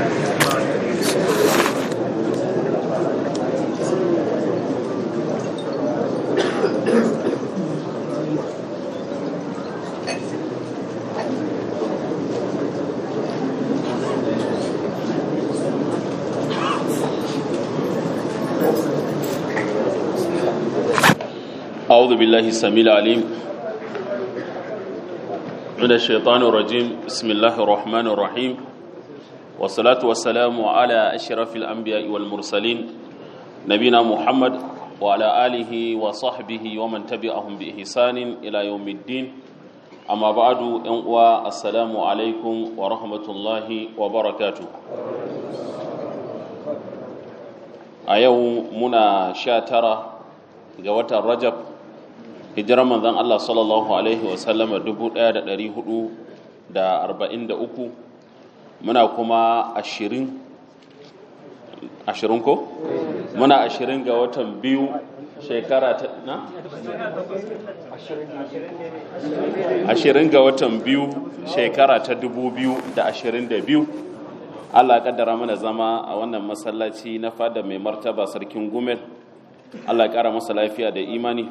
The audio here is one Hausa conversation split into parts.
أعوذ بالله السميع العليم من الشيطان الرجيم بسم الله الرحمن الرحيم والصلاة والسلام على أشرف الأنبياء والمرسلين نبينا محمد وعلى آله وصحبه ومن تبعهم بإحسان إلى يوم الدين أما بعد أنقوى السلام عليكم ورحمة الله وبركاته أيوم منا شاترة ga watan rajab hijirar manzon Allah sallallahu alaihi wasallama 1443 muna kuma ashirin ashirin ko? muna ashirin ga watan biyu shekara ta na? ashirin ga watan biyu shekara ta dubu biyu da ashirin da biyu Allah kaddara mana zama a wannan masallaci na fada mai martaba sarkin gumel Allah ya ƙara masa lafiya da imani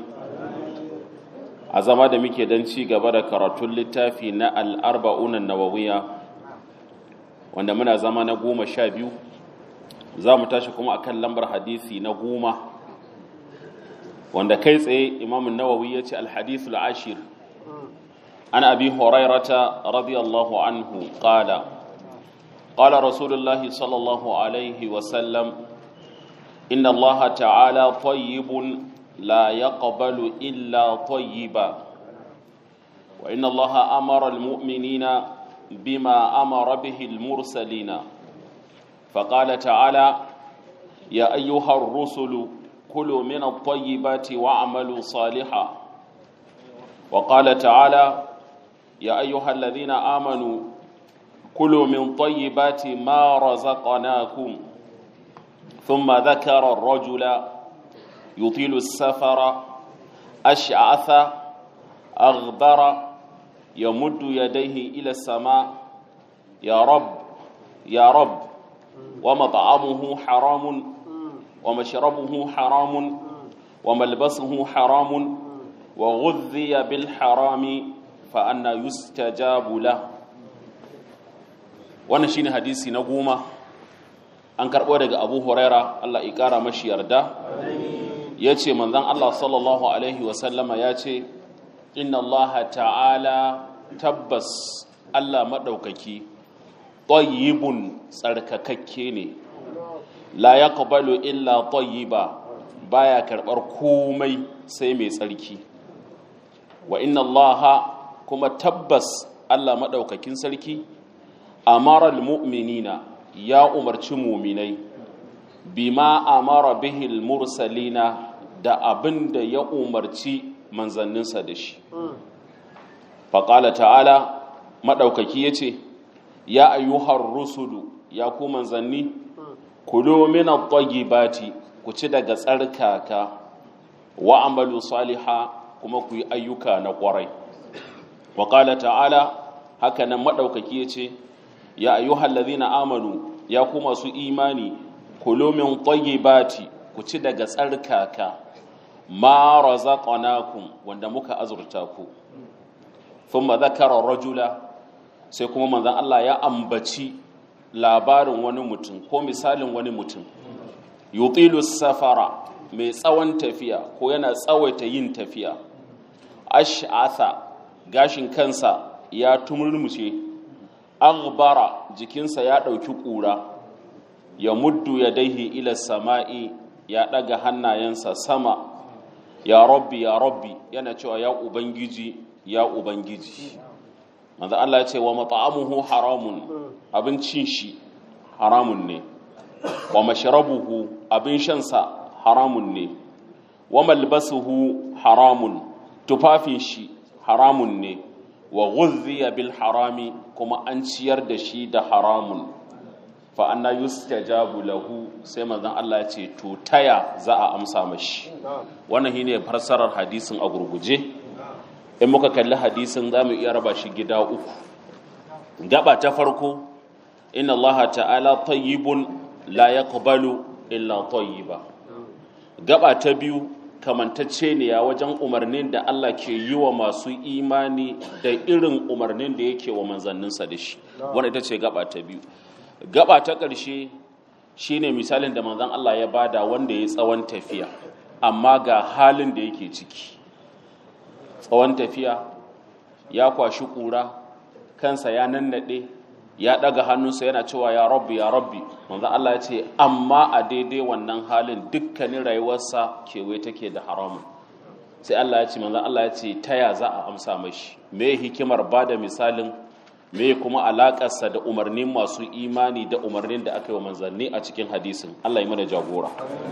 a zama da muke don ci gaba da karatun littafi na al'arba'unan nawawiya wanda muna zama na goma sha biyu za mu tashi kuma akan lambar hadisi na goma wanda kai tsaye imamun nawawi ya ce alhadithul ashir an abi horairata radiyallahu anhu ƙala ƙala rasulullahi sallallahu alaihi wasallam إن الله تعالى طيب لا يقبل إلا طيبا وإن الله أمر المؤمنين بما أمر به المرسلين فقال تعالى يا أيها الرسل كلوا من الطيبات واعملوا صالحا وقال تعالى يا أيها الذين آمنوا كلوا من طيبات ما رزقناكم ثم ذكر الرجل يطيل السفر أشعث أغبر يمد يديه إلى السماء يا رب يا رب ومطعمه حرام ومشربه حرام وملبسه حرام وغذي بالحرام فأنا يستجاب له wannan shine hadisi na goma an karɓo daga abu huraira allah ya ƙara mashi yarda ya ce manzan allah sallallahu alaihi wasallama ya ce inna allaha ta'ala tabbas allah maɗaukaki ɗayyibun tsarkakakke ne la ya illa ɗayyiba baya karɓar komai sai mai tsarki wa inna allaha kuma tabbas allah maɗaukakin sarki amaral mu'minina ya umarci muminai bima amara bihil mursalina da abin da ya umarci manzanninsa da shi faƙala ta'ala maɗaukaki ya ce ya ayyuhar rusulu ya ku manzanni kulo mina bati ku ci daga tsarkaka wa amalu saliha kuma ku yi ayyuka na ƙwarai waƙala ta'ala haka nan maɗaukaki ya ce ya ayyuhal ladhina amanu ya ku masu imani kulu min tayyibati ku ci daga tsarkaka ma razaqnakum wanda muka azurta ku thumma dhakara rajula sai kuma manzon Allah ya ambaci labarin wani mutum ko misalin wani mutum yutilu safara mai tsawon tafiya ko yana tsawaita yin tafiya ash'atha gashin kansa ya tumurmushe aghbara jikinsa ya ɗauki ƙura ya muddu ya daihi ila sama'i ya ɗaga hannayensa sama ya rabbi ya rabbi yana cewa ya ubangiji ya ubangiji manzo Allah ya ce wa mat'amuhu haramun abincin shi haramun ne wa mashrabuhu abin shansa haramun ne wa malbasuhu haramun tufafin shi haramun ne wa ghuzziya bil harami kuma an ciyar da shi da haramun fa anna yustajabu lahu sai manzon Allah ya ce to taya za a amsa mashi wannan shine farsarar hadisin a gurguje in muka kalli hadisin zamu iya raba shi gida uku gaba ta farko inna Allah ta'ala tayyibun la yaqbalu illa tayyiba gaba ta biyu kamantacce ne ya wajen umarnin da Allah ke yi wa masu imani da irin umarnin da yake wa manzanninsa da shi wanda ita ce gaba ta biyu gaba ta ƙarshe shine misalin da manzan Allah ya bada wanda ya tsawon tafiya amma ga halin da yake ciki tsawon tafiya ya kwashi ƙura kansa ya nannaɗe ya ɗaga hannunsa yana cewa ya rabbi ya rabbi manzan Allah ya ce amma a daidai wannan halin dukkanin rayuwarsa kewaye take da haramun sai Allah ya ce manzan Allah ya ce ta ya za a amsa mashi me hikimar ba da misalin me kuma alaƙarsa da umarnin masu imani da umarnin da aka yi wa manzanni a cikin hadisin Allah ya mana jagora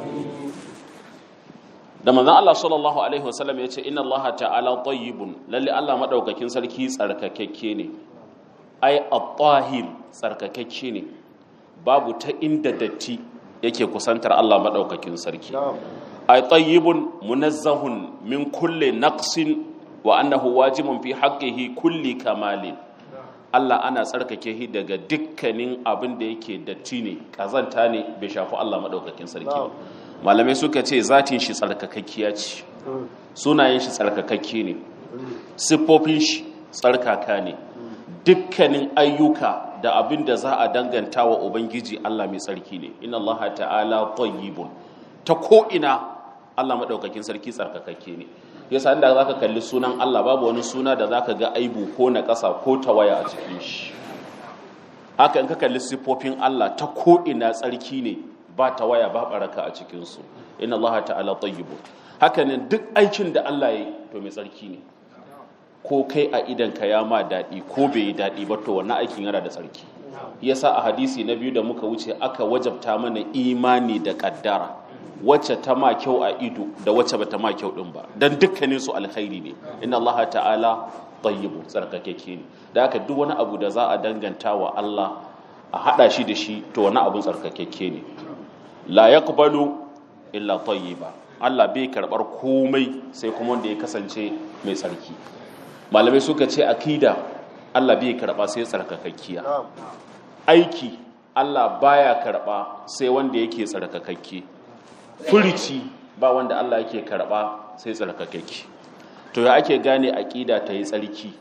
da manzan Allah sallallahu alaihi wasallam ya ce inna Allah ta'ala tayyibun lalle Allah madaukakin sarki tsarkakakke ne ai at-tahir tsarkakakke ne babu ta inda datti yake kusantar Allah madaukakin sarki ai tayyibun munazzahun min kulli naqsin wa annahu wajibun fi haqqihi kulli kamalin Allah ana tsarkake shi daga dukkanin abin da yake datti ne kazanta ne bai shafi Allah madaukakin sarki malamai suka ce zatin shi tsarkakakkiya ce sunayen shi tsarkakakke ne siffofin shi tsarkaka ne dukkanin ayyuka da abin da za a danganta wa ubangiji Allah mai tsarki ne inna Allah ta'ala tayyibun ta ko ina Allah madaukakin sarki tsarkakakke ne yasa inda zaka kalli sunan Allah babu wani suna da zaka ga aibu ko na ƙasa ko tawaya a cikin shi haka in ka kalli siffofin Allah ta ko ina tsarki ne ba tawaya ba baraka a cikin su inna Allah ta'ala tayyibun haka ne duk aikin da Allah ya yi to mai tsarki ne ko kai a idan ka ya ma daɗi ko bai yi daɗi ba to wannan aikin yana da tsarki yasa a hadisi na biyu da muka wuce aka wajabta mana imani da kaddara wacce ta ma kyau a ido da wacce bata ma kyau din ba dan dukkanin su alkhairi ne inna Allah ta'ala tayyibu tsarkakeke ne da haka duk wani abu da za a danganta wa Allah a hada shi da shi to wani abun tsarkakeke ne la yaqbalu illa tayyiba Allah bai karbar komai sai kuma wanda ya kasance mai tsarki malamai suka ce akida Allah bai karba sai tsarkakakkiya aiki Allah baya karba sai wanda yake tsarkakakke furici ba wanda Allah yake karba sai tsarkakakke to ya ake gane aqida ta yi tsarki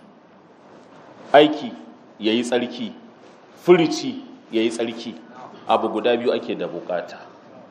aiki yayi tsarki furici yayi tsarki abu guda biyu ake da bukata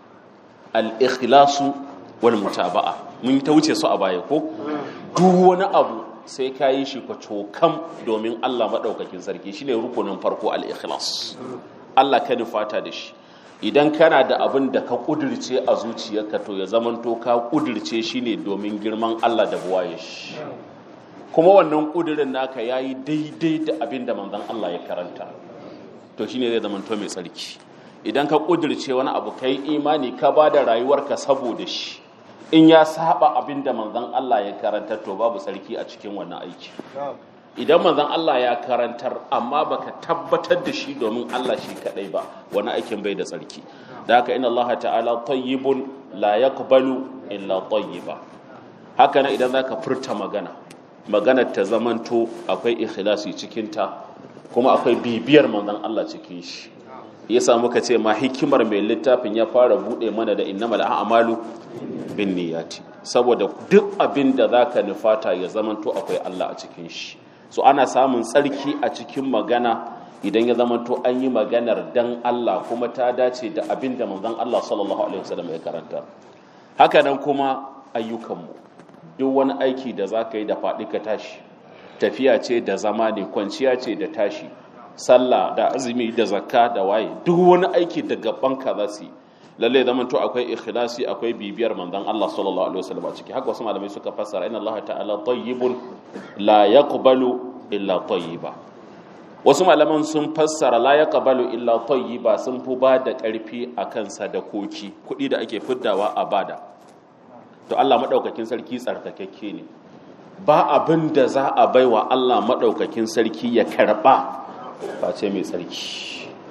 al-ikhlasu wal mutaba'a mun ta wuce su a baya ko duk wani abu sai ka yi shi kam domin Allah maɗaukakin sarki shine rukunin farko al-ikhlas Allah ka nufata da shi idan kana da abin da ka kudirce a zuciyarka to ya zamanto ka kudirce shi ne domin girman Allah da buwaye shi kuma wannan kudirin naka yayi daidai da abin da manzon Allah ya karanta to shine zai zamanto mai tsarki idan ka kudirce wani abu kai imani ka ba da rayuwarka saboda shi in ya saba abin da manzon Allah ya karantar to babu tsarki a cikin wannan aiki idan manzon Allah ya karantar amma baka tabbatar da shi domin Allah shi kadai ba wani aikin bai da tsarki da haka inna Allah ta'ala tayyibun la yaqbalu illa tayyiba haka nan idan zaka furta magana maganar ta zamanto akwai ikhlasi cikin ta kuma akwai bibiyar manzon Allah cikin shi yasa muka ce ma hikimar mai littafin ya fara bude mana da innamal a'malu bin niyyati saboda duk abin da zaka nufata ya zamanto akwai Allah a cikin shi so ana samun tsarki a cikin magana idan ya zamanto an yi maganar dan Allah kuma ta dace da abin da manzon Allah sallallahu alaihi wasallam ya karanta haka nan kuma ayyukanmu duk wani aiki da zaka yi da faɗi ka tashi tafiya ce da zama ne kwanciya ce da tashi sallah da azumi da zakka da waye duk wani aiki da gaban ka za su yi lalle zaman to akwai ikhlasi akwai bibiyar manzon Allah sallallahu alaihi wasallam a ciki haka wasu malamai suka fassara inna Allah ta'ala tayyibun la yaqbalu illa tayyiba wasu malaman sun fassara la yaqbalu illa tayyiba sun fi ba da karfi akan sadakoki kuɗi da ake fiddawa a bada to Allah madaukakin sarki tsarkakakke ne ba abin da za a baiwa Allah madaukakin sarki ya karba face mai tsarki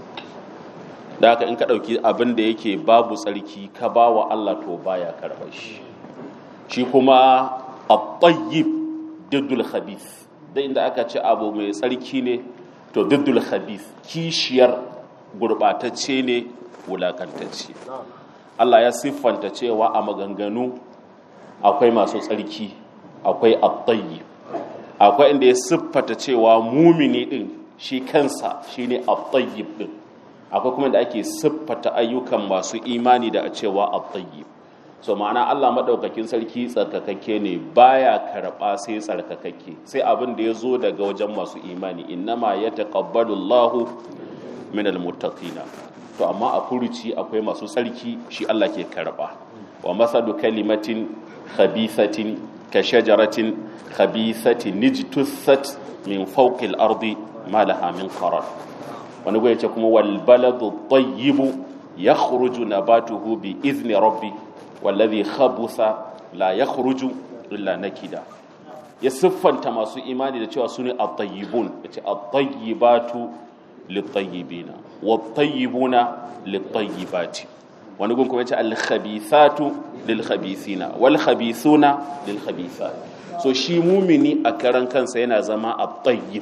da haka in ka ɗauki abin da yake babu tsarki ka ba wa Allah to baya karɓar shi shi kuma a tayyib diddul khabith da inda aka ce abu mai tsarki ne to diddul khabith kishiyar gurɓatacce ne wulakantacce Allah ya siffanta cewa a maganganu akwai masu tsarki akwai attayi akwai inda ya siffata cewa mumini din shi kansa shine attayyib din akwai kuma da ake siffata ayyukan masu imani da a cewa attayyib so ma'ana Allah madaukakin sarki tsarkakakke ne baya karba sai tsarkakakke sai abin da ya zo daga wajen masu imani innama yataqabbalu Allahu minal muttaqina to amma a furuci akwai masu tsarki shi Allah ke karba wa masalu kalimatin khabithatin ka shajaratin khabithatin nijtussat min fawqil ardi ma laha min qarar wani goyi ce kuma wal baladu tayyibu yakhruju nabatuhu bi izni rabbi wallazi khabutha la yakhruju illa nakida ya siffanta masu imani da cewa sune at-tayyibun yace at-tayyibatu lit-tayyibina wat-tayyibuna lit-tayyibati wani gun kuma yace al-khabithatu lil-khabithina wal-khabithuna lil-khabithat so shi mumini a karan kansa yana zama at-tayyib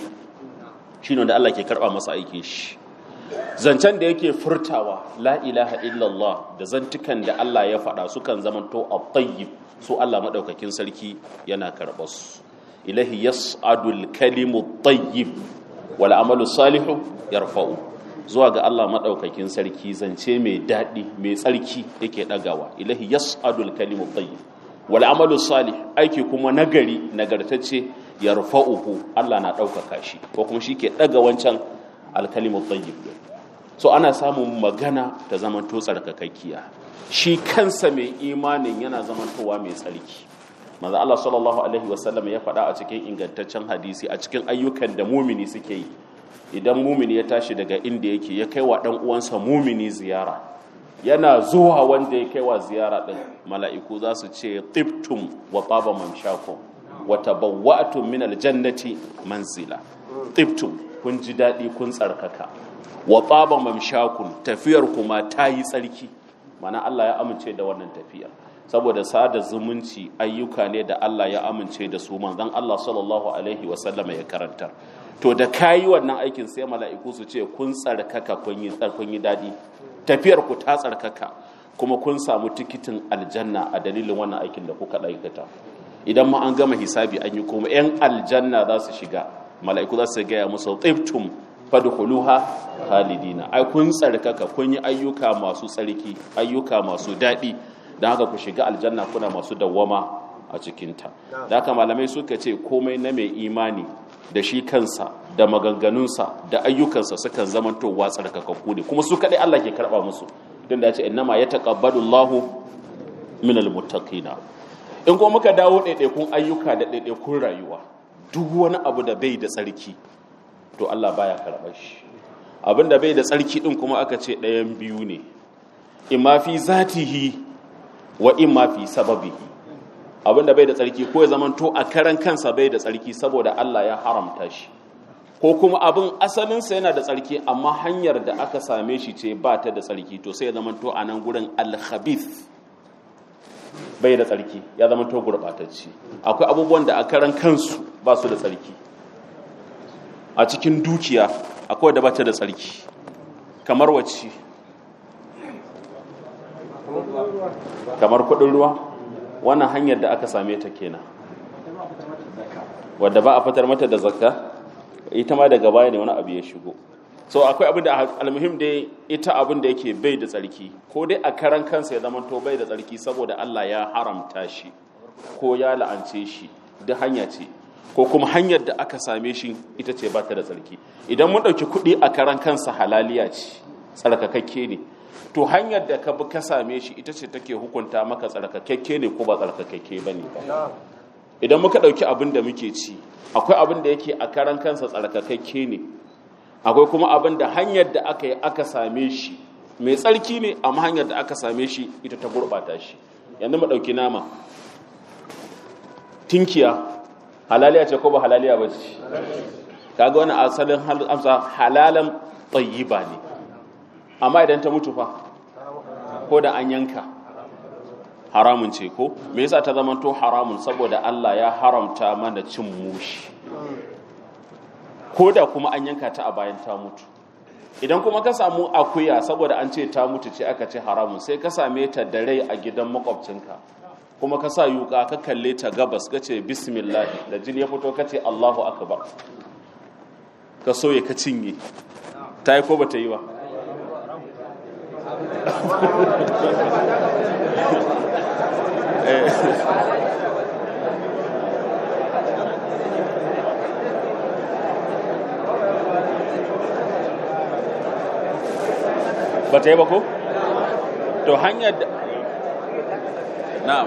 shine da Allah ke karba masa aikin shi zancen da yake furtawa la ilaha illallah da zantukan da Allah ya faɗa sukan zamanto at-tayyib so Allah madaukakin sarki yana karɓar su ilahi yas'adul kalimu tayyib wal amalu salihu yarfa'u zuwa ga Allah madaukakin sarki zance mai daɗi mai tsarki yake ɗagawa ilahi yas'adul kalimu tayyib wal amalu salih aiki kuma nagari nagartacce yarfa'uhu Allah na ɗaukaka shi ko kuma shi ke ɗaga wancan alkalimu tayyib so ana samun magana ta zamanto tsarkakakkiya shi kansa mai imanin yana zamantowa mai tsarki manzo Allah sallallahu alaihi wasallam ya faɗa a cikin ingantaccen hadisi a cikin ayyukan da mumini suke yi idan mumini ya tashi daga inda yake ya kai wa dan uwansa mumini ziyara yana zuwa wanda ya kai wa ziyara din mala'iku za su ce tibtum wa taba mamshakum wa tabawwa'tum min aljannati manzila tibtum kun ji daɗi kun tsarkaka wa taba mamshakun tafiyar kuma ta yi tsarki mana Allah ya amince da wannan tafiyar saboda sada zumunci ayyuka ne da Allah ya amince da su manzon Allah sallallahu alaihi wa sallama ya karantar to da kayi wannan aikin sai mala'iku su ce kun tsarkaka kun yi tsarkun yi daɗi tafiyar ku ta tsarkaka kuma kun samu tikitin aljanna a dalilin wannan aikin da kuka aikata idan ma an gama hisabi an yi kuma 'yan aljanna za su shiga mala'iku za su gaya musu tsiftum fadkhuluha khalidina ai kun tsarkaka kun yi ayyuka masu tsarki ayyuka masu daɗi don haka ku shiga aljanna kuna masu dawwama a cikinta da haka malamai suka ce komai na mai imani da shi kansa da maganganunsa da ayyukansa sukan zamantowa tsarkakakku ne kuma su kaɗai Allah ke karɓa musu don da ya ce innama ya taƙabbalu Allahu min almuttaqina in kuma muka dawo ɗaiɗaikun ayyuka da ɗaiɗaikun rayuwa duk wani abu da bai da tsarki to Allah baya karɓar shi abin da bai da tsarki ɗin kuma aka ce ɗayan biyu ne imma fi zatihi wa imma fi sababihi abin da bai da tsarki ko ya zamanto a karan kansa bai da tsarki saboda Allah ya haramta shi ko kuma abin asalinsa yana da tsarki amma hanyar da aka same shi ce ba ta da tsarki to sai ya zamanto a nan gurin alhabith bai da tsarki ya zamanto gurɓatacci akwai abubuwan da a karan kansu ba su da tsarki a cikin dukiya akwai da bata da tsarki kamar wacce kamar kudin ruwa wannan hanyar da aka same ta kenan wadda ba a fitar mata da zakka ita ma daga baya ne wani abu ya shigo so akwai abin da almuhim dai ita abin da yake bai da tsarki ko dai a karan kansa ya zama to bai da tsarki saboda Allah ya haramta shi ko ya la'ance shi duk hanya ce ko kuma hanyar da aka same shi ita ce ba ta da tsarki idan mun ɗauki kuɗi a karan kansa halaliya ce tsarkakakke ne to hanyar da ka bi ka same shi ita ce take hukunta maka tsarkakakke ne ko ba tsarkakakke ba ne ba idan muka ɗauki abin da muke ci akwai abin da yake a karan kansa tsarkakakke ne akwai kuma abin da hanyar da aka yi aka same shi mai tsarki ne amma hanyar da aka same shi ita ta gurɓata shi yanzu mu ɗauki nama tinkiya halaliya ce ko ba halaliya ba ce kaga wani asalin amsa halalan tayyiba ne amma idan ta mutu fa ko da an yanka haramun ce ko me yasa ta zama to haramun saboda Allah ya haramta mana cin mushi ko da kuma an yanka ta a bayan ta mutu idan kuma ka samu akuya saboda an ce ta mutu ce aka ce haramun sai ka same ta da rai a gidan makwabcinka kuma ka sa yuka ka kalle ta gabas ka ce bismillah da jini ya fito ka ce allahu akbar ka soye ka cinye ta yi ko ba ta yi ba ba ta yi ba ko? to hanyar da na'am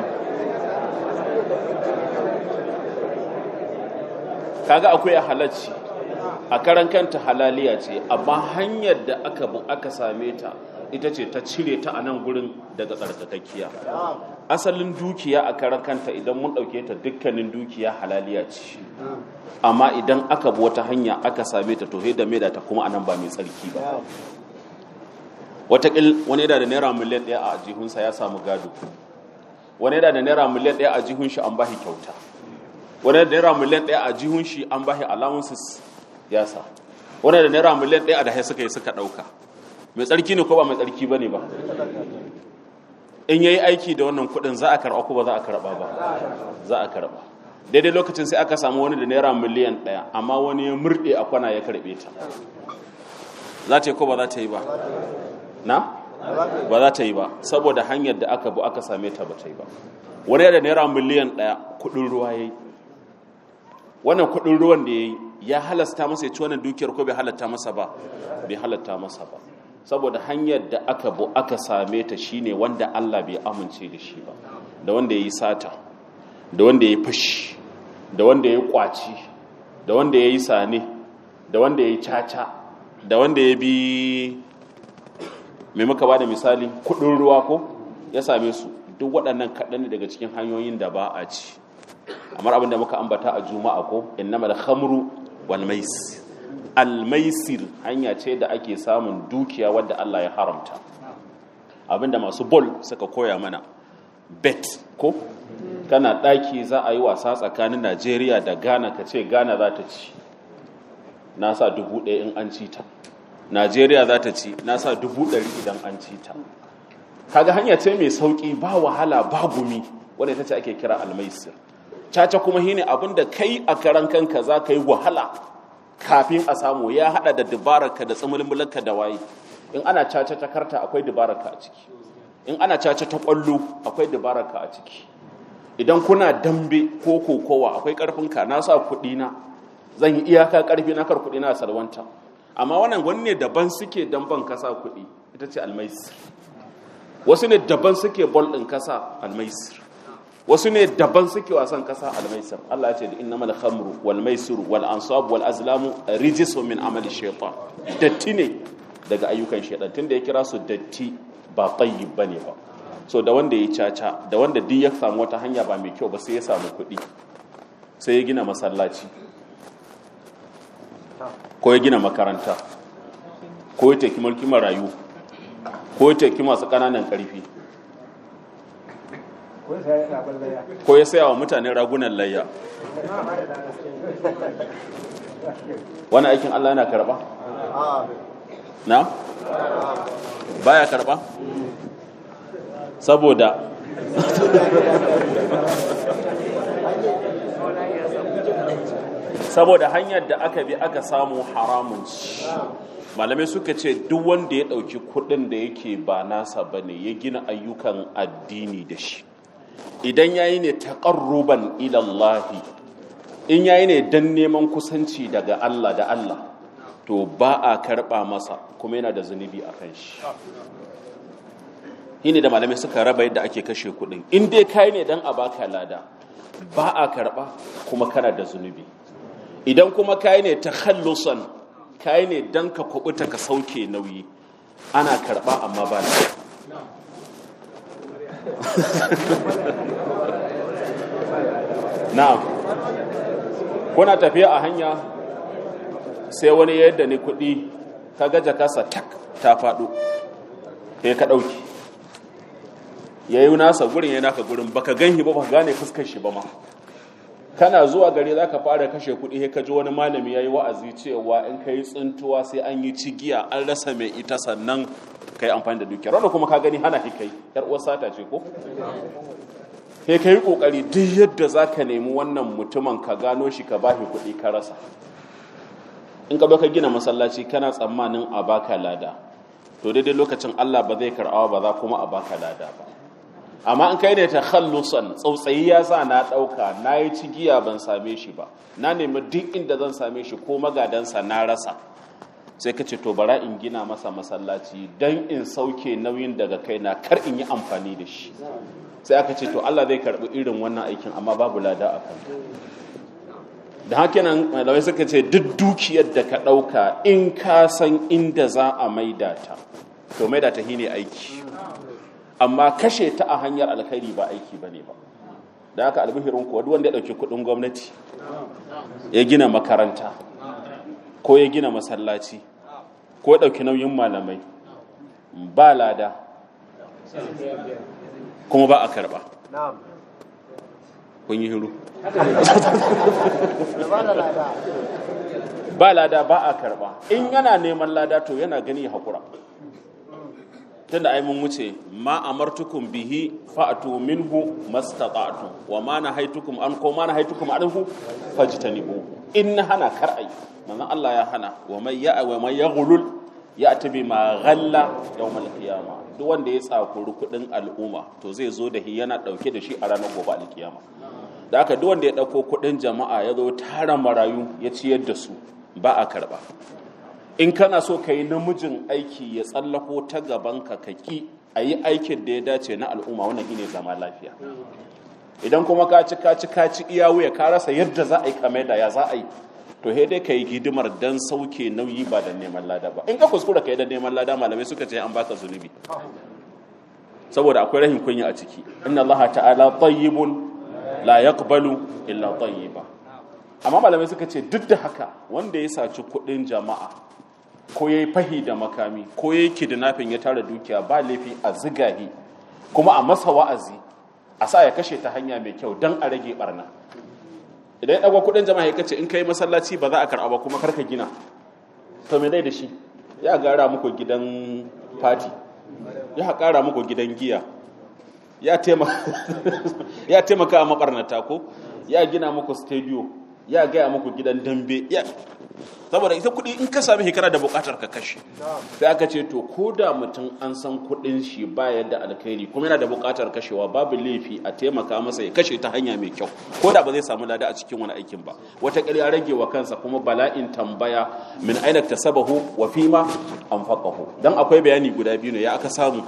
kaga akwai a halacci a karan kanta halaliya ce amma hanyar da aka bu aka same ta ita ce ta cire ta a nan gurin daga tsarkakakkiya asalin dukiya a karan kanta idan mun ɗauke ta dukkanin dukiya halaliya ce amma idan aka bi wata hanya aka same ta to da mai da ta kuma anan ba mai tsarki ba watakil wani yana da naira miliyan ɗaya a jihunsa ya samu gado wani yana da naira miliyan ɗaya a jihun shi an bashi kyauta wani da naira miliyan ɗaya a jihun shi an bashi allowances ya sa wani da naira miliyan ɗaya a da suka yi suka ɗauka mai tsarki ne ko ba mai tsarki ba ne ba in yayi aiki da wannan kuɗin za a karɓa ko ba za a karɓa ba za a karɓa daidai lokacin sai aka samu wani da naira miliyan ɗaya amma wani ya murɗe a kwana ya karɓe ta za ta yi ko ba za ta yi ba na ba za ta yi ba saboda hanyar da aka bu aka same ta ba ta yi ba wani da naira miliyan ɗaya kuɗin ruwa ya yi wannan kuɗin ruwan da ya yi ya halasta masa ya ci wannan dukiyar ko bai halatta masa ba bai halatta masa ba saboda hanyar da aka bu aka same ta shine wanda Allah bai amince da shi ba da wanda ya yi sata da wanda ya yi fashi da wanda ya yi kwaci da wanda ya yi sane da wanda ya yi caca da wanda ya bi mai muka ba da misali kudin ruwa ko ya same su duk waɗannan kaɗan ne daga cikin hanyoyin da ba a ci amma abin da muka ambata a juma'a ko innama da khamru wal maisir al maisir hanya ce da ake samun dukiya wadda Allah ya haramta abinda masu bol suka koya mana bet ko kana ɗaki za a yi wasa tsakanin Najeriya da Ghana ka ce Ghana za ta ci na sa dubu ɗaya in an ci ta najeriya za ta ci na sa dubu ɗari idan an ci ta kaga hanya ce mai sauƙi ba wahala ba gumi wadda ita ce ake kira almaisir caca kuma shine abin da kai a karan kanka za ka yi wahala kafin a samu ya haɗa da dabararka da tsimulmulanka da waye in ana caca ta karta akwai dabararka a ciki in ana caca ta ƙwallo akwai dabararka a ciki idan kuna dambe ko kokowa akwai ƙarfinka na sa kuɗi na zan yi iyaka ƙarfi na kar kuɗi na salwanta amma wannan wani ne daban suke damban kasa kuɗi ita ce almaisir wasu ne daban suke bol ɗin kasa almaisir wasu ne daban suke wasan kasa almaisir Allah ya ce da innamal khamru wal maisiru wal ansab wal azlamu rijsun min amali shaytan datti ne daga ayyukan shaytan tunda ya kira su datti ba tayyib bane ba so da wanda ya caca da wanda duk ya samu wata hanya ba mai kyau ba sai ya samu kuɗi sai ya gina masallaci ko ya gina makaranta ko ya teki mulki marayu ko ya teki masu ƙananan ƙarfi ko ya saya wa mutane ragunan layya wani aikin Allah yana karɓa? na? baya karɓa? saboda saboda hanyar da aka bi aka samu haramun malamai suka ce duk wanda ya ɗauki kuɗin da yake ba nasa ba ne ya gina ayyukan addini da shi idan ya yi ne taƙarruban ilallahi in ya yi ne don neman kusanci daga Allah da Allah to ba a karɓa masa kuma yana da zunubi a kan shi shi ne da malamai suka raba yadda ake kashe kuɗin in dai kai ne don a baka lada ba a karɓa kuma kana da zunubi idan kuma kayi ne ta hallusan kayi ne don ka kubuta ka sauke nauyi ana karba amma ba na na'am kuna tafiya a hanya sai wani yadda ni kudi ka gaja kasa tak ta faɗo kai ka ɗauki ya yi nasa gurin ya naka gurin baka gan shi ba ba gane fuskar shi ba ma kana zuwa gari za ka fara kashe kuɗi sai ka ji wani malami ya yi wa'azi cewa in ka yi tsintuwa sai an yi cigiya an rasa mai ita sannan ka yi amfani da dukiyar wanda kuma ka gani hana kai yar uwar sata ce ko sai ka yi ƙoƙari duk yadda za ka nemi wannan mutumin ka gano shi ka bashi kuɗi ka rasa in ka ka gina masallaci kana tsammanin a baka lada to daidai lokacin Allah ba zai karɓa ba za kuma a baka lada ba amma in kai ne ta khallusan tsautsayi ya sa na ɗauka na yi cigiya ban same shi ba na nemi duk inda zan same shi ko magadansa na rasa sai ka ce to bara in gina masa masallaci don in sauke nauyin daga kaina kar in yi amfani da shi sai aka ce to Allah zai karɓi irin wannan aikin amma babu lada a kan da haka nan malamai suka ce duk dukiyar da ka ɗauka in ka san inda za a maida ta to maida ta ne aiki amma kashe ta a hanyar alkhairi ba aiki ba ne ba da haka albihirin kuwa duk wanda ya ɗauki kuɗin gwamnati ya gina makaranta ko ya gina masallaci ko ya ɗauki nauyin malamai ba lada kuma ba a karɓa kun yi hiru ba lada ba a karɓa in yana neman lada to yana gani haƙura tunda ai mun wuce ma amartukum bihi fa'tu minhu mastata'tu wa ma nahaitukum an ko ma nahaitukum anhu fajtanibu in hana kar ai manzon Allah ya hana wa may ya wa may yaghlul ya'ti bima ghalla yawmal qiyama duk wanda ya tsakuri kudin al'umma to zai zo da shi yana dauke da shi a ranar gobe alkiyama da haka duk wanda ya dauko kudin jama'a ya zo tara marayu ya ciyar da su ba a karba in kana so ka yi namijin aiki ya tsallako ta gabanka ka ki a yi aikin da ya dace na al'umma wannan shine zama lafiya idan kuma ka ci ka ci ka ci iya wuya ka rasa yadda za a yi kamar da ya za a yi to he dai ka yi hidimar dan sauke nauyi ba da neman lada ba in ka kuskura ka yi da neman lada malamai suka ce an baka zunubi saboda akwai rahin kunya a ciki inna allaha ta'ala tayyibun la yaqbalu illa tayyiba amma malamai suka ce duk da haka wanda ya saci kuɗin jama'a ko ya yi fahi da makami ko ya yi kidnapping ya tara dukiya ba laifi a zigahi kuma a masa wa'azi a sa ya kashe ta hanya mai kyau don a rage barna idan ya ɗaga kuɗin jama'a ya kace in kai masallaci ba za a karɓa ba kuma karka gina to me dai da shi ya gara muku gidan fati ya ƙara muku gidan giya ya taimaka a maɓarnata ko ya gina muku stadium ya gaya muku gidan dambe ya saboda ita kuɗi in ka sami hikara da buƙatar ka kashe sai aka ce to ko da mutum an san kuɗin shi ba yadda alkhairi kuma yana da buƙatar kashewa babu laifi a taimaka masa ya kashe ta hanya mai kyau ko da ba zai samu lada a cikin wani aikin ba wata ya rage wa kansa kuma bala'in tambaya min aina tasabahu wa fima anfaqahu dan akwai bayani guda biyu ne ya aka samu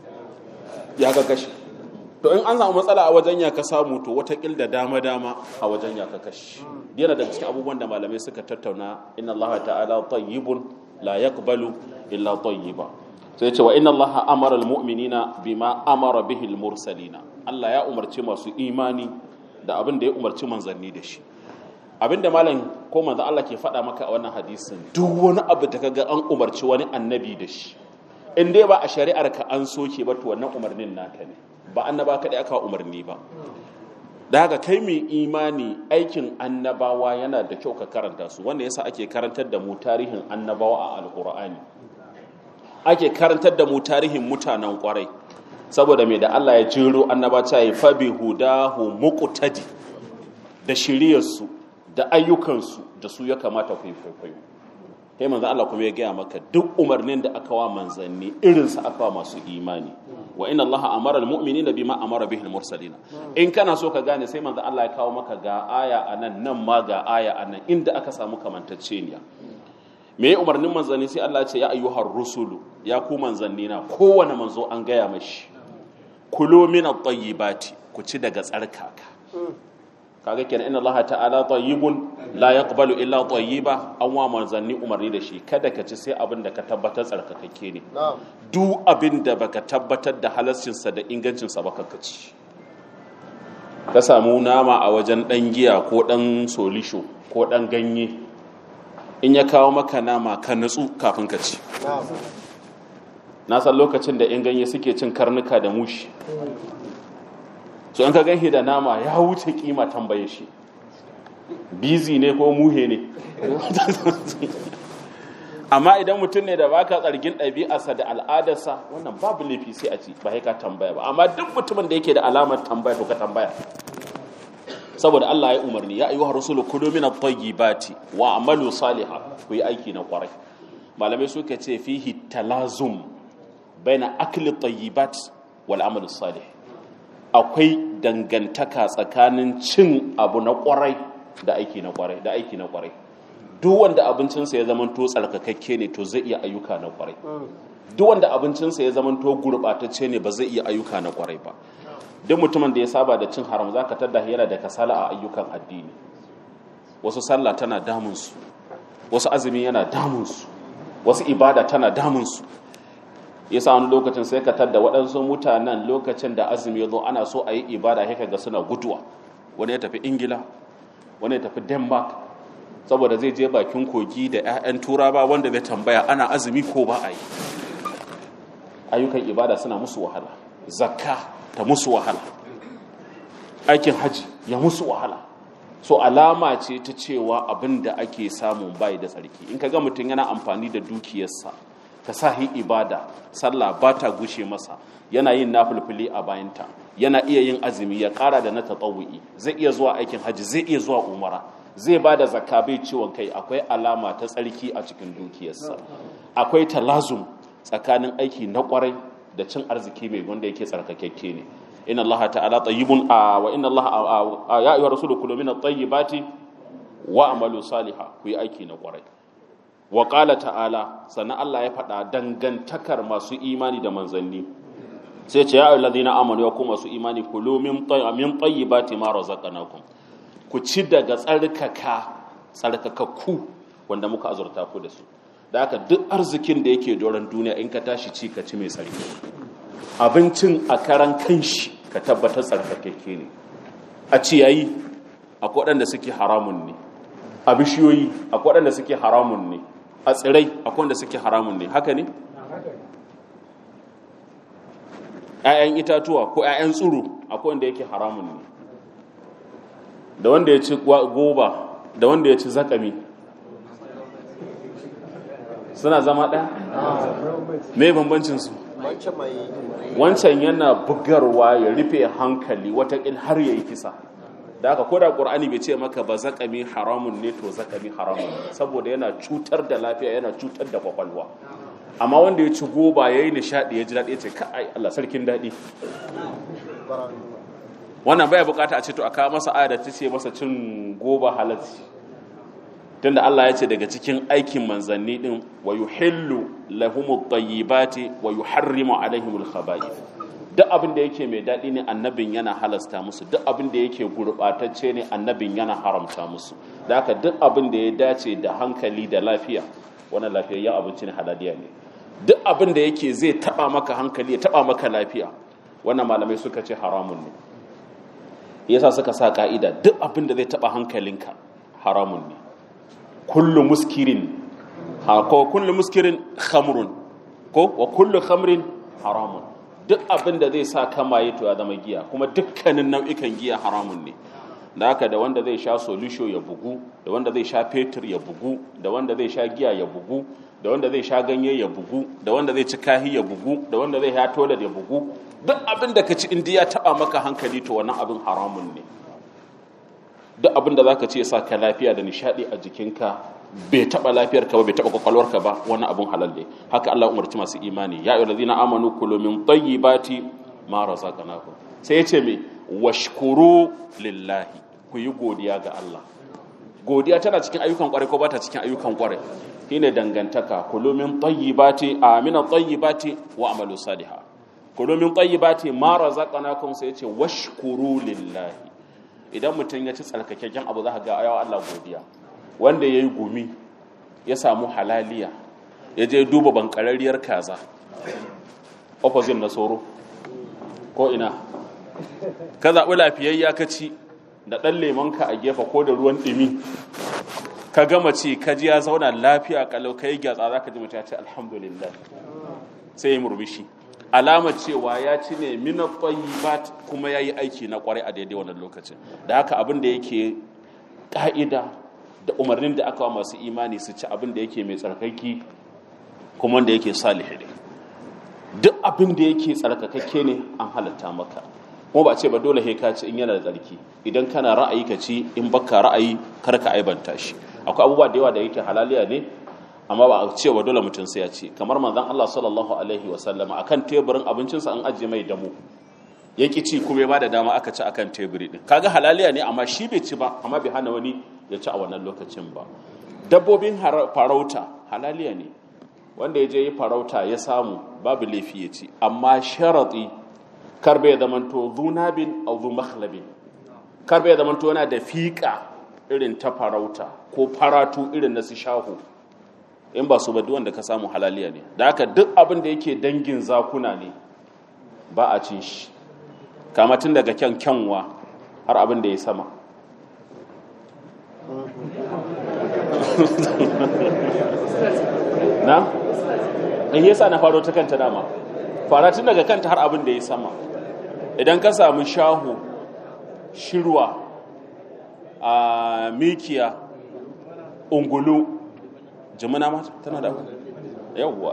ya ga kashe to in an samu matsala a wajen ya ka samu to watakil da dama-dama a wajen ya ka kashi yana daga cikin abubuwan da malamai suka tattauna inna allaha ta'ala tayyibun la yaqbalu illa tayyiba sai ce wa inna allaha amara almu'minina bima amara bihi almursalina Allah ya umarci masu imani da abin da ya umarci manzanni da shi abin da malam ko manzo Allah ke faɗa maka a wannan hadisin duk wani abu da kaga an umarci wani annabi da shi in dai ba a shari'ar ka an soke ba to wannan umarnin naka ne ba annaba kaɗai aka umarni ba da haka kai mai imani aikin annabawa yana da kyau ka karanta su wanda yasa ake karantar da mu tarihin annabawa a alkur'ani ake karantar da mu tarihin mutanen kwarai saboda mai da Allah ya jero annaba ta yi fabi hudahu muqtadi da shiriyarsu da ayyukansu da su ya kamata ku yi kwaikwayo kai manzo Allah kuma ya gaya maka duk umarnin da aka wa manzanni irinsa aka wa masu imani wa inna allaha amara almu'minina bima amara bihi almursalina in kana so ka gane sai manzo Allah ya kawo maka ga aya anan nan ma ga aya anan inda aka samu kamantacceniya me umarnin manzanni sai Allah ya ce ya ayyuhar rusulu ya ku manzanni na kowane manzo an gaya mashi kulo min at-tayyibati ku ci daga tsarkaka kaga kenan inna allaha ta'ala tayyibun la yaqbalu illa tayyiba an wa manzanni umarni da shi kada ka ci sai abin da ka tabbatar tsarkakakke ne duk abin da baka tabbatar da halascinsa da ingancinsa ba ka ci ka samu nama a wajen dan giya ko dan solisho ko dan ganye in ya kawo maka nama ka nutsu kafin ka ci na san lokacin da in ganye suke cin karnuka da mushi so in ka ganshi da nama ya wuce kima tambaye shi bizi ne ko muhe ne amma idan mutum ne da baka tsargin ɗabi'arsa da al'adarsa wannan babu laifi sai a ci ba ka tambaya ba amma duk mutumin da yake da alamar tambaya to ka tambaya saboda Allah ya umarni ya ayyuhar rasulu kulu min at-tayyibati wa amalu salihan ku yi aiki na kwarai malamai suka ce fihi talazum baina akli tayyibat wal amal salih akwai dangantaka tsakanin cin abu na kwarai da aiki na kwarai da aiki na kwarai duk wanda abincinsa ya zama to tsarkakakke ne to zai iya ayyuka na kwarai duk wanda abincinsa ya zama to gurbatacce ne ba zai iya ayyuka na kwarai ba duk mutumin da ya saba da cin haram zaka tada yana da kasala a ayyukan addini wasu sallah tana damunsu wasu azumi yana damunsu wasu ibada tana damunsu yasa wani lokacin sai ka tadda waɗansu mutanen lokacin da azumi ya zo ana so a yi ibada sai ga suna guduwa wani ya tafi ingila wani ya tafi denmark saboda zai je bakin kogi da 'ya'yan turaba wanda zai tambaya ana azumi ko ba a yi ayyukan ibada suna musu wahala zakka ta musu wahala aikin haji ya musu wahala so alama ce ta cewa abin da ake samun bai da tsarki in ka ga mutum yana amfani da dukiyarsa ta sahi ibada sallah ba ta gushe masa yana yin nafulfuli a bayanta yana iya yin azumi ya kara da na tatawu'i zai iya zuwa aikin haji zai iya zuwa umara zai ba da zakka bai ciwon kai akwai alama ta tsarki a cikin dukiyarsa akwai talazum tsakanin aiki na kwarai da cin arziki mai wanda yake tsarkakekke ne inna allaha ta'ala tayyibun wa inna allaha ya ayyuhar rasulu kulu min at-tayyibati wa amalu salihah ku yi aiki na kwarai wa qala ta'ala sannan Allah ya faɗa dangantakar masu imani da manzanni sai ce ya ayyuhal ladina amanu ya ku masu imani kulu min min tayyibati ma razaqnakum ku ci daga tsarkaka tsarkakakku wanda muka azurta ku da su da haka duk arzikin da yake doron duniya in ka tashi ci ka ci mai tsarki abincin a karan kanshi ka tabbatar tsarkakakke ne a ciyayi akwai waɗanda suke haramun ne a bishiyoyi akwai waɗanda suke haramun ne a tsirai akwai wanda suke haramun ne haka ne ‘ya'yan itatuwa ko ‘ya'yan tsuru akwai wanda yake haramun ne da wanda ya ci goba da wanda ya ci zakami suna zama ɗaya? me bambancinsu wancan yana bugarwa ya rufe hankali watakil har ya yi kisa da aka koda ƙur'ani bai ce maka ba zakami haramun ne to zakami haramun saboda yana cutar da lafiya yana cutar da kwakwalwa amma wanda ya ci goba ya yi nishaɗi ya ji daɗi ya ce ka'ai Allah sarkin daɗi wannan baya bukata a ce to a kawo masa aya da ta ce masa cin goba halatti tunda Allah ya ce daga cikin aikin manzanni din wa yuhillu lahumut tayyibati wa yuharrimu alaihimul khaba'ith duk abin da yake mai daɗi ne annabin yana halasta musu duk abin da yake gurɓatacce ne annabin yana haramta musu da haka duk abin da ya dace da hankali da lafiya wannan lafiyayyen abinci ne halaliya ne duk abin da yake zai taɓa maka hankali ya taɓa maka lafiya wannan malamai suka ce haramun ne yasa suka sa ka'ida duk abin da zai taɓa hankalinka haramun ne kullu muskirin ha ko kullu muskirin khamrun ko wa kullu khamrin haramun duk abin da zai sa kamaye to ya zama giya kuma dukkanin nau'ikan giya haramun ne da haka da wanda zai sha solusho ya bugu da wanda zai sha fetur ya bugu da wanda zai sha giya ya bugu da wanda zai sha ganye ya bugu da wanda zai ci kahi ya bugu da wanda zai sha tolar ya bugu duk abin da ka ci indiya taba maka hankali to wannan abin haramun ne duk abin da zaka ce ya sa ka lafiya da nishadi a jikinka bai taba lafiyarka ba bai taba kwakwalwarka ba wani abin halal ne haka Allah umarci masu imani ya ayyuhal ladina amanu kulu min tayyibati ma razaqnakum sai ya ce me washkuru lillahi ku yi godiya ga Allah godiya tana cikin ayyukan kwarai ko ba ta cikin ayyukan kwarai shine dangantaka kulu min tayyibati amina tayyibati wa amalu saliha kulu min tayyibati ma razaqnakum sai ya ce washkuru lillahi idan mutum ya ci tsarkakakken abu za ka ga ayawa Allah godiya wanda ya yi gumi ya samu halaliya ya je duba bankararriyar kaza opposite na soro ko ina ka zaɓi lafiyayya ka ci da ɗan lemonka a gefe ko da ruwan ɗimi ka gama ci ka ji ya zauna lafiya kalau ka yi gyatsa za ka ji mutum ya ce alhamdulillah sai ya murmushi alamar cewa ya ci ne mina tsayibat kuma ya yi aiki na kwarai a daidai wannan lokacin da haka abin da yake ƙa'ida da umarnin da aka wa masu imani su ci abin da yake mai tsarkaki kuma wanda yake salihi ne duk abin da yake tsarkakakke ne an halatta maka kuma ba ce ba dole he ka ci in yana da tsarki idan kana ra'ayi ka ci in baka ra'ayi kar ka aibanta shi akwai abubuwa da yawa da yake halaliya ne amma ba a ce wa dole mutum sai ya ci kamar manzon Allah sallallahu alaihi wa sallama akan teburin abincinsa an ajiye mai damu ya ki ci kuma ya ba da dama aka ci akan teburi din kaga halaliya ne amma shi bai ci ba amma bai hana wani ya ci a wannan lokacin ba dabbobin farauta halaliya ne wanda ya je yi farauta ya samu babu laifi ya ci amma sharati kar bai zamanto zunabin au zu makhlabin kar bai zamanto yana da fiƙa irin ta farauta ko faratu irin na su shahu in ba su ba duk wanda ka samu halaliya ne da haka duk abin da yake dangin zakuna ne ba a cin shi kama tun daga kyan kyanwa har abin da ya sama na? in yasa na faro ta kanta dama fara tun daga kanta har abin da ya sama idan ka samu shahu shirwa a mikiya ungulu jimina mata tana da yawwa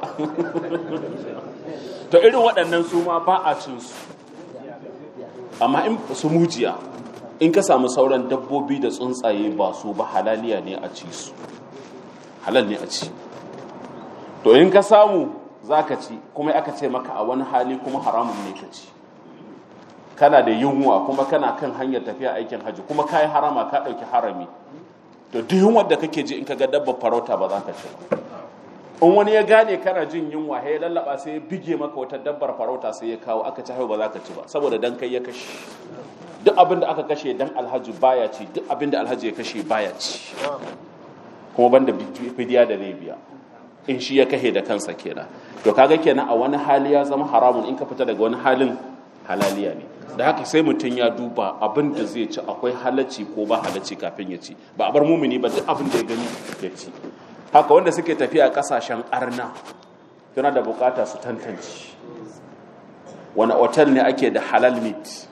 to irin waɗannan su ma ba a cin su amma in su mujiya in ka samu sauran dabbobi da tsuntsaye ba su ba halaliya ne a ci su halal ne a ci to in ka samu za ka ci kuma aka ce maka a wani hali kuma haramun ne ka ci kana da yunwa kuma kana kan hanyar tafiya aikin hajji kuma ka yi harama ka ɗauki harami to duk yunwar da kake ji in ka ga dabbar farauta ba za ka ci ba in wani ya gane kana jin yunwa ya lallaba sai ya bige maka wata dabbar farauta sai ya kawo aka ci haihu ba za ka ci ba saboda dan kai ya kashe duk abin da aka kashe dan alhaji baya ci duk abin da alhaji ya kashe baya ci kuma banda fidiya da zai biya in shi ya kashe da kansa kenan to kaga kenan a wani hali ya zama haramun in ka fita daga wani halin halaliya ne da haka sai mutum ya duba abin da zai ci akwai halacci ko ba halacci kafin ya ci ba a bar mumini ba duk abin da ya gani ya ci haka wanda suke tafiya kasashen arna yana da bukata su tantance wani otal ne ake da halal meat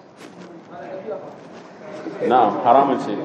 na haramun ce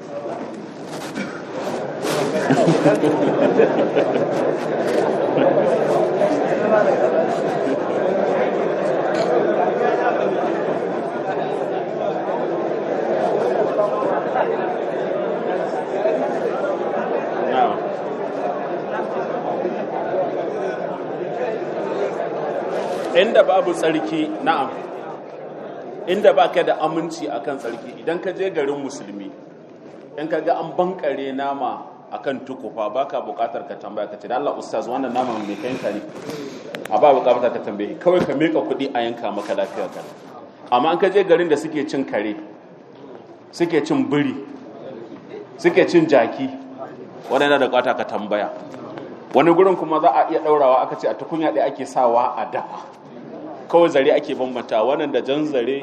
inda babu tsarki na'am inda baka da aminci akan tsarki idan ka je garin musulmi in ka ga an bankare nama akan tukufa baka bukatar ka tambaya ka ce da Allah ustaz wannan nama mai kayanka ne a ba bukatar ka tambaye kawai ka meka kuɗi a yanka maka lafiyar ka amma an ka je garin da suke cin kare suke cin biri suke cin jaki wannan da bukata ka tambaya wani gurin kuma za a iya daurawa aka ce a tukunya ɗaya ake sawa a dafa kawai zare ake bambanta wannan da jan zare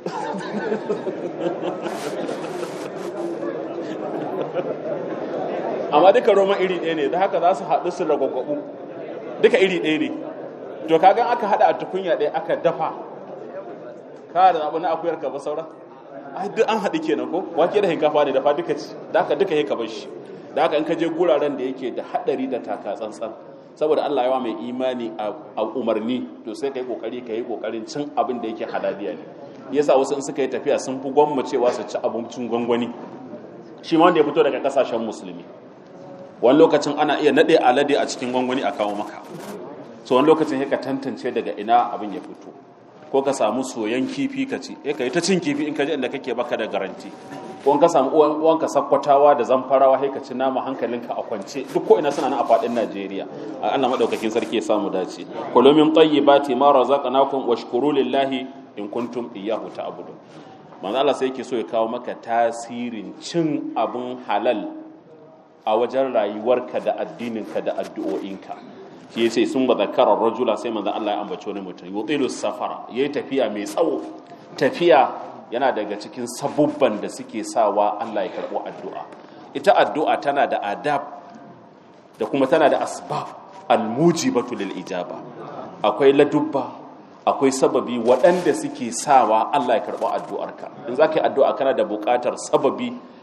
amma duka roman iri ɗaya ne da haka za su haɗu su ragwagwabu duka iri ɗaya ne to kagan aka haɗa a tukunya ɗaya aka dafa ka da abu na akuyar ka ba sauran ai duk an haɗu kenan ko wake da hinkafa ne dafa duka ci da haka duka ka bar shi da haka in ka je guraren da yake da haɗari da taka tsantsan saboda Allah yawa mai imani a umarni to sai kai kokari ka yi kokarin cin abin da yake halaliya ne yasa wasu in suka yi tafiya sun fi gwammacewa su ci abincin gwangwani shi ma wanda ya fito daga kasashen musulmi wani lokacin ana iya nade alade a cikin gwangwani a kawo maka so wani lokacin ka tantance daga ina abin ya fito ko ka samu soyan kifi ka ci eh ka yi ta cin kifi in ka ji inda kake baka da garanti ko ka samu uwanka sakkwatawa da zamfarawa sai ka ci nama hankalinka a kwance duk ko ina suna nan a fadin Najeriya Allah madaukakin sarki ya samu dace kullu min tayyibati ma razaqnakum washkuru lillahi in kuntum iyyahu ta'budun manzo Allah sai yake so ya kawo maka tasirin cin abun halal a wajen rayuwarka da addininka da addu'o'inka shi yace sun ba zakarar rajula sai manzo Allah ya ambaci wani mutum yutilu safara yayi tafiya mai tsawo tafiya yana daga cikin sabubban da suke sawa Allah ya karɓo addu'a ita addu'a tana da adab da kuma tana da asbab almujibatu lil ijaba akwai ladubba akwai sababi waɗanda suke sawa Allah ya karɓo addu'arka in za ka yi addu'a kana da buƙatar sababi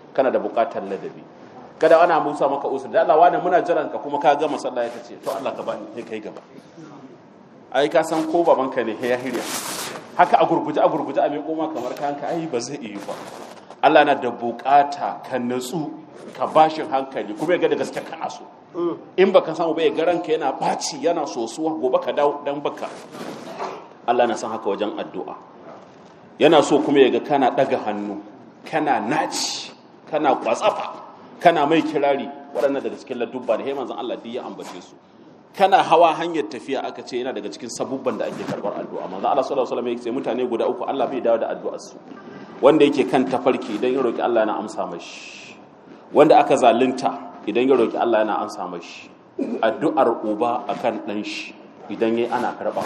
kana da buƙatar ladabi kada ana musa maka usul da Allah wani muna jiran ka kuma ka gama sallah ya ce to Allah ka bani sai kai gaba ai ka san ko babanka ne ya hirya haka a gurguje a gurguje a miƙo ma kamar kanka ai ba zai iya ba Allah na da buƙata ka natsu ka bashin hankali kuma ya ga da gaske kana so in baka samu ba ya ga ranka yana baci yana sosuwa gobe ka dawo dan baka Allah na san haka wajen addu'a yana so kuma ya ga kana daga hannu kana naci kana kwatsafa kana mai kirari waɗannan daga cikin ladubba da manzon Allah duk ya ambace su kana hawa hanyar tafiya aka ce yana daga cikin sabubban da ake karɓar addu'a manzon Allah sallallahu alaihi wasallam ya ce mutane guda uku Allah bai dawo da addu'ar su wanda yake kan tafarki idan ya roki Allah yana amsa mashi wanda aka zalunta idan ya roki Allah yana amsa mashi addu'ar uba akan dan shi idan yayi ana karɓa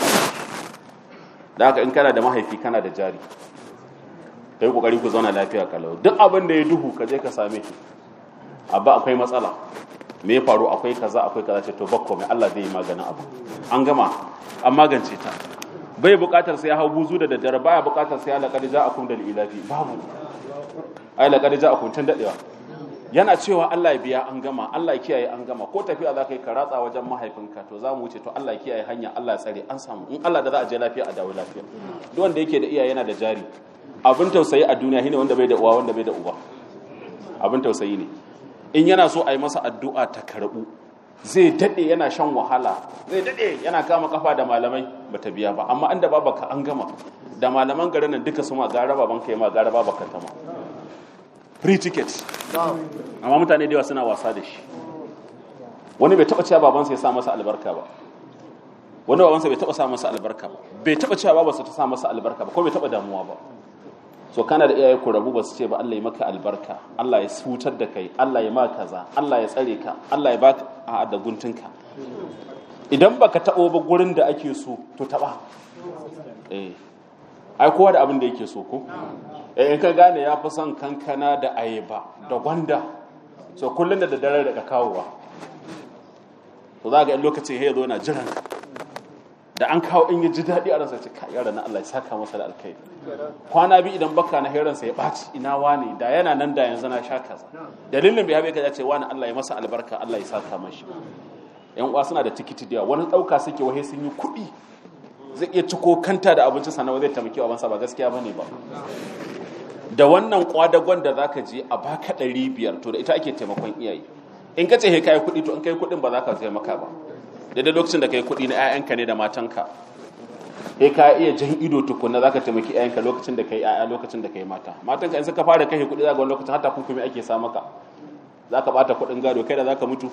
da haka in kana da mahaifi kana da jari kai kokari ku zauna lafiya kalau duk abin da ya duhu ka je ka same shi abba akwai matsala me ya faru akwai kaza akwai kaza ce to bakko mai Allah zai yi maganin abu an gama an magance ta bai bukatar sai ya hau buzu da daddare baya bukatar sai ya laqad ja'akum dal ilafi babu ai laqad ja'akum tun dadewa yana cewa Allah ya biya an gama Allah ya kiyaye an gama ko tafiya za ka yi ka ratsa wajen mahaifinka to za mu wuce to Allah ya kiyaye hanya Allah ya tsare an samu in Allah da za a je lafiya a dawo lafiya duk wanda yake da iyaye yana da jari abin tausayi a duniya shine wanda bai da uwa wanda bai da uba abin tausayi ne in yana so a yi masa addu'a ta karɓu zai daɗe yana shan wahala zai daɗe yana kama kafa da malamai ba ta biya ba amma inda babaka an gama da malaman garin nan duka su ma gara baban kai ma gara babaka ta ma free ticket amma mutane da yawa suna wasa da shi wani bai taɓa cewa babansa ya sa masa albarka ba wani babansa bai taɓa sa masa albarka ba bai taɓa cewa babansa ta sa masa albarka ba ko bai taɓa damuwa ba so kana da iyaye ku rabu ba su ce ba Allah ya maka albarka Allah ya hutar da kai Allah ya ma kaza Allah ya tsare ka Allah ya baka a da guntunka idan baka tabo ba gurin da ake so to taba eh ai kowa da abin da yake so ko eh in ka gane ya fi son kankana da ayaba da gwanda so kullun da daddare da kawowa to za ga in lokacin ya zo na jiran da an kawo in ya ji daɗi a ransa ce ka yara na Allah ya saka masa da alkai kwana bi idan baka na heransa ya ɓaci ina wani da yana nan da yanzu na sha kaza dalilin bai habe ka ce wani Allah ya masa albarka Allah ya saka mashi yan uwa suna da tikiti da wani ɗauka suke wahe sun yi kuɗi zai iya ciko kanta da abinci sannan zai taimaki wa bansa ba gaskiya bane ba da wannan kwadagon da zaka je a baka ɗari biyar to da ita ake taimakon iyaye in ka ce he kai kuɗi to in kai kuɗin ba za ka taimaka ba daidai lokacin da ka yi kuɗi na 'ya'yanka ne da matanka sai ka iya jan ido tukuna za ka taimaki 'ya'yanka lokacin da ka yi 'ya'ya lokacin da ka yi mata matanka in suka fara kashe kuɗi za ga wani lokacin hata hukumi ake sa maka za ka ɓata kuɗin gado kai da za ka mutu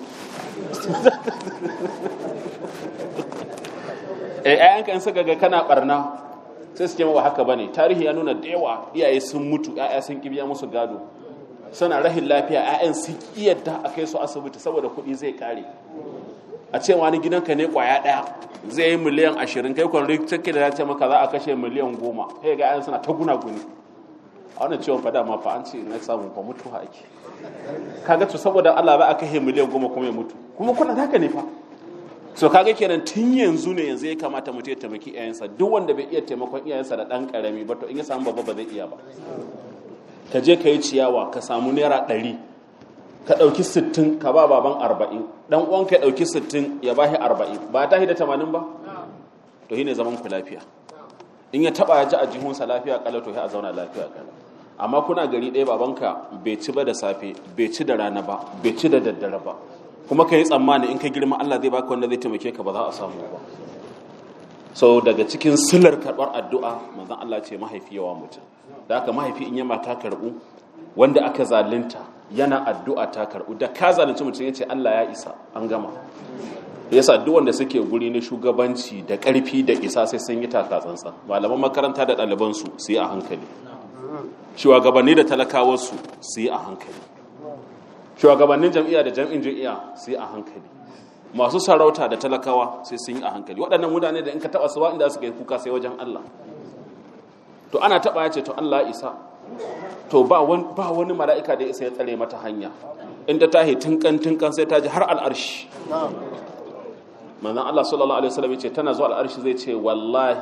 eh 'ya'yanka in suka ga kana ɓarna sai su ce ba haka bane tarihi ya nuna da yawa iyaye sun mutu 'ya'ya sun kibiya musu gado suna rahin lafiya 'ya'yan sun kiyarda a kai su asibiti saboda kuɗi zai kare a ce wani gidanka ne kwaya daya zai yi miliyan ashirin kai kwan rikici da ya ce maka za a kashe miliyan goma sai ga ayan suna ta guna guni a wannan ciwon fada ma fa an ce na samu fa mutuwa ake kaga to saboda Allah ba a kashe miliyan goma kuma ya mutu kuma kuna haka ne fa so kaga kenan tun yanzu ne yanzu ya kamata mutum ya taimaki iyayensa duk wanda bai iya taimakon iyayensa da dan karami ba to in ya samu babba ba zai iya ba ka je ka yi ciyawa ka samu naira ɗari ka ɗauki sittin ka ba baban arba'in ɗan uwan ka ɗauki sittin ya ba shi arba'in ba ta da tamanin ba to shi ne zaman ku lafiya in ya taɓa ya ji a jihunsa lafiya ƙala to a zauna lafiya ƙala amma kuna gari ɗaya babanka bai ci ba da safe bai ci da rana ba bai ci da daddare ba kuma ka yi tsammani in ka girma Allah zai baka wanda zai taimake ka ba za a samu ba so daga cikin silar karɓar addu'a manzon Allah ce mahaifi yawa mutum da haka mahaifi in yama ta karɓu wanda aka zalunta yana addu'a ta karɓu da ka zalunci mutum ya ce Allah ya isa an gama yasa duk wanda suke guri na shugabanci da ƙarfi da isa sai sun yi taka tsantsan malaman makaranta da ɗalibansu su yi a hankali shugabanni da talakawarsu su yi a hankali shugabannin jam'iyya da jam'in jam'iyya su yi a hankali masu sarauta da talakawa sai sun yi a hankali waɗannan mutane da in ka taɓa su inda suka yi kuka sai wajen Allah to ana taɓa ya ce to Allah isa to ba wani mala'ika da isa ya tsare mata hanya inda ta yi tunkan tunkan sai ta ji har al'arshi manzan Allah sallallahu alaihi wasallam ce tana zuwa al'arshi zai ce wallahi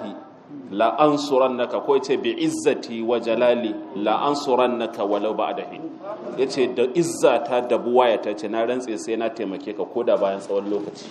la ansurannaka ko yace bi izzati wa jalali la ansurannaka walau ba'da hin yace da izzata da buwayata ce na rantse sai na taimake ka koda bayan tsawon lokaci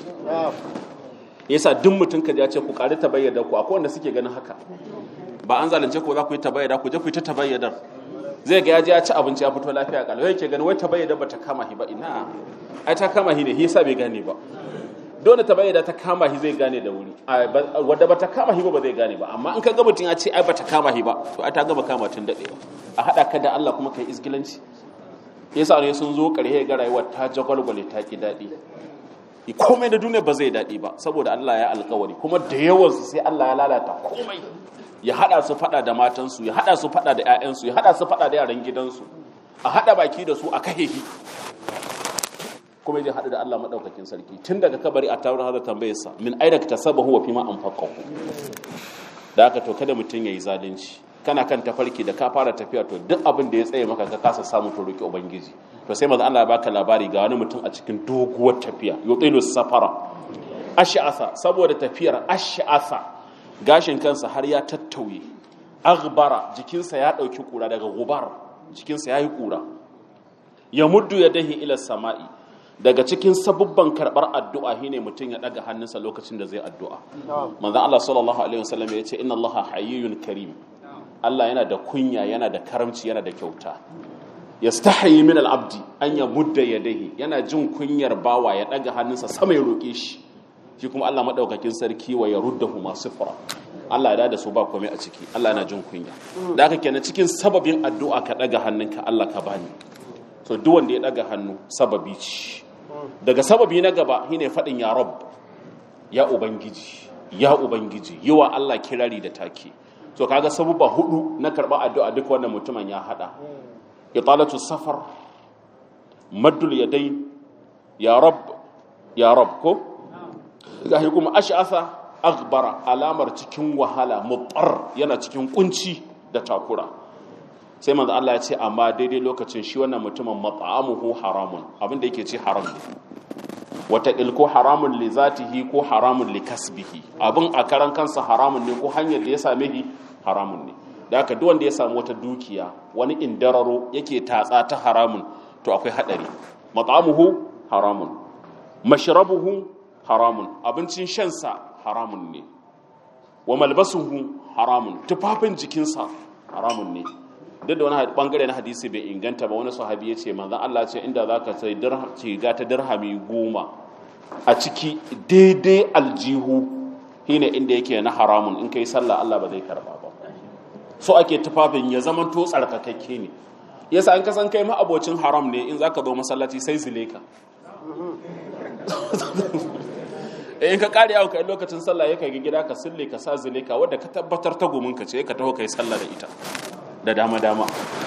yasa duk mutum ka ya ce ku kare ta bayyana ku akwai wanda suke ganin haka ba an zalunce ko za ku yi ta bayyana ku je ku yi ta tabayyadar zai ga ya je ya ci abinci ya fito lafiya kalau yake ganin wai tabayyada ba ta kama shi ba ina ai ta kama shi ne shi yasa bai gane ba dole tabayyada ta kama shi zai gane da wuri wadda ba ta kama shi ba ba zai gane ba amma in ka ga mutum ya ce ai ba ta kama shi ba to ai ta gama kama tun daɗewa a haɗa ka da Allah kuma kai izgilanci yasa ne sun zo ƙarshe ga rayuwar ta jagwalgwale ta ki daɗi komai da duniya ba zai daɗi ba saboda Allah ya alkawari kuma da yawansu sai Allah ya lalata komai ya hada su fada da matansu ya hada su fada da 'ya'yansu ya hada su fada da yaran gidansu a hada baki da su a kahehi kuma ya hadu da Allah madaukakin sarki tun daga kabari a taurin hada tambayarsa min aina ka tasaba huwa fi ma anfaqahu da haka to kada mutun yayi zalunci kana kan tafarki da ka fara tafiya to duk abin da ya tsaye maka ka kasa samu to roki ubangiji to sai manzo Allah ya baka labari ga wani mutum a cikin doguwar tafiya yutilu safara ash'asa saboda tafiyar ash'asa gashin kansa har ya tattauye aghbara jikinsa ya dauki kura daga gubar jikinsa yayi kura ya muddu ya dahi ila sama'i daga cikin sabubban karbar addu'a shine mutum ya daga hannunsa lokacin da zai addu'a manzon Allah sallallahu alaihi wasallam ya ce inna Allah hayyun karim Allah yana da kunya yana da karamci yana da kyauta yastahi min al-abdi an ya mudda yadayhi yana jin kunyar bawa ya daga hannunsa sama ya roke shi shi kuma Allah madaukakin sarki wa ya ruddahu masu fara Allah ya da su ba komai a ciki Allah yana jin kunya da haka kenan cikin sababin addu'a ka daga hannunka Allah ka bani to duk wanda ya daga hannu sababi ce daga sababi na gaba shine fadin ya rabb ya ubangiji ya ubangiji yiwa Allah kirari da take to kaga sababa hudu na karba addu'a duk wannan mutumin ya hada italatu safar maddul yadayn ya rabb ya rabb ko gashi kuma ash'asa aghbara alamar cikin wahala mutar yana cikin kunci da takura sai manzo Allah ya ce amma daidai lokacin shi wannan mutumin mat'amuhu haramun abin da yake ce haram ne wata ko haramun li zatihi ko haramun li kasbihi abin a karan kansa haramun ne ko hanyar da ya same shi haramun ne da haka duk wanda ya samu wata dukiya wani indararo yake tatsa ta haramun to akwai hadari mat'amuhu haramun mashrabuhu haramun abincin shansa haramun ne wa malbasuhu haramun tufafin jikinsa haramun ne duk da wani bangare na hadisi bai inganta ba wani sahabi ya ce manzan Allah ce inda za ka sai riga ta dirhami goma a ciki daidai aljihu shine inda yake na haramun in kai sallah Allah ba zai karba ba so ake tufafin ya zama to tsarkakakke ne yasa an kasan kai ma abocin haram ne in zaka zo masallaci sai zileka in ka kare yawon kai lokacin sallah ya kai gida ka sille ka sa zileka wadda ka tabbatar ta gomin ka ce ka taho kai sallah da ita da dama dama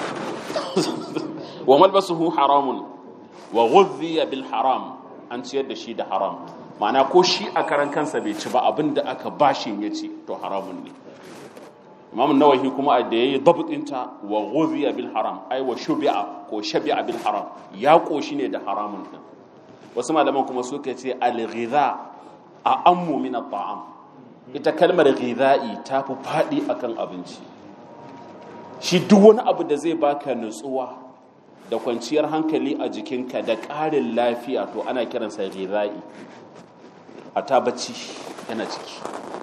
wa malbasuhu haramun wa ghudhiya bil haram an ciyar da shi da haram ma'ana ko shi a karan kansa bai ci ba abin da aka bashin ya ci to haramun ne imam nawahi kuma da yayi dabtinta wa ghudhiya bil haram ai wa shubi'a ko shabi'a bil haram ya koshi ne da haramun din wasu malaman kuma suka ce al-ghidha a ammu min at-ta'am ita kalmar ghidha'i ta fi fadi akan abinci shi duk wani abu da zai baka nutsuwa da kwanciyar hankali a jikinka da ƙarin lafiya to ana kiransa ghidha'i a ta bacci yana ciki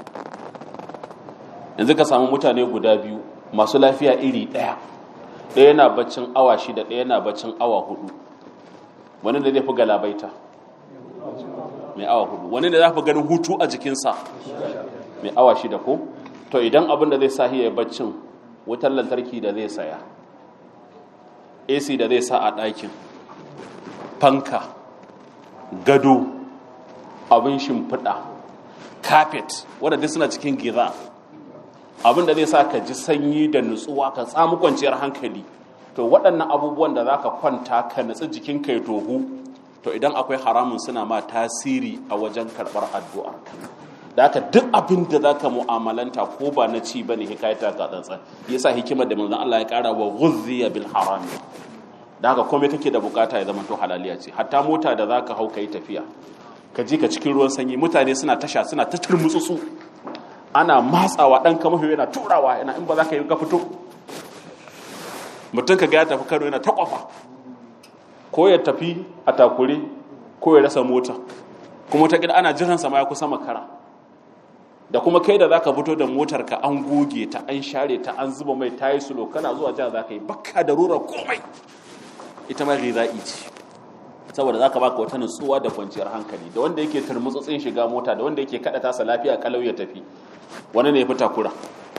yanzu ka samu mutane guda biyu masu lafiya iri ɗaya ɗaya na baccin awa shida ɗaya na baccin awa hudu wani da zai fi galabaita mai awa hudu wani da za fi ganin hutu a jikinsa mai awa shida ko to idan abin da zai sa ya baccin wutar lantarki da zai saya ac da zai sa a ɗakin fanka gado abin shimfiɗa carpet wadda duk suna cikin giza abin da zai sa ka ji sanyi da nutsuwa ka tsamu kwanciyar hankali to waɗannan abubuwan da za ka kwanta ka nutsi jikinka ya tohu to idan akwai haramun suna ma tasiri a wajen karɓar addu'a da haka duk abin da za ka mu'amalanta ko ba na ci ba ne hikayata ga tsantsan yasa hikimar da manzon Allah ya ƙara wa ghuzziya bil haram da haka komai kake da bukata ya zama to halaliya ce hatta mota da za ka hau ka yi tafiya ka ji ka cikin ruwan sanyi mutane suna tasha suna ta turmutsutsu ana matsawa ɗan kama yana turawa yana in ba za ka yi ka fito mutum ka ga ya tafi kano yana ta kwafa ko ya tafi a takure ko ya rasa mota kuma ta ana jiran sama ya kusa makara da kuma kai da za ka fito da motar ka an goge ta an share ta an zuba mai tayi sulo kana zuwa jiya za ka yi bakka da rura komai ita ma riza'i ce saboda za ka baka wata nutsuwa da kwanciyar hankali da wanda yake turmutsutsin shiga mota da wanda yake kada tasa lafiya kalau ya tafi wani ne ya fi takura